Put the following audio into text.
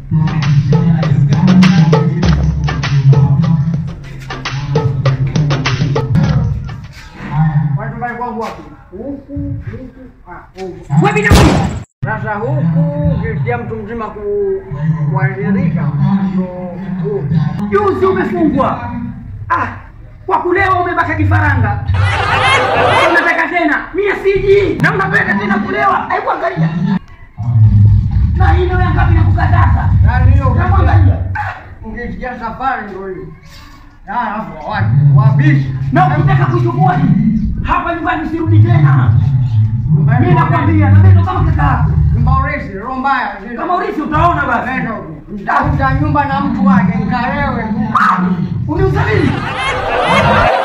Watu pale kwangu wapi? Huku, huku, ah, huku. Wewe binafsi. Sasa huku ukisikia mtu mzima ku- kuadhirika ndo huku. Juzi umefungwa. Ah, kwa kulewa umebaka kifaranga. Unataka tena? Mimi siji. Na unapenda tena kulewa. Hebu angalia. Na hii ndio yangapi nakukataza. Yaani hiyo Unamwangalia. ukisikia safari ndo hiyo. Na alafu watu wabishi. Na ukitaka kuchukua hapa nyumbani usirudi tena. Mimi nakwambia na mimi ndo kama kaka yako. Mbaurisi, roho mbaya. Kama ulisi utaona basi. Nenda huko. Mtafuta nyumba na mtu wake, nkarewe tu. Uniuza nini?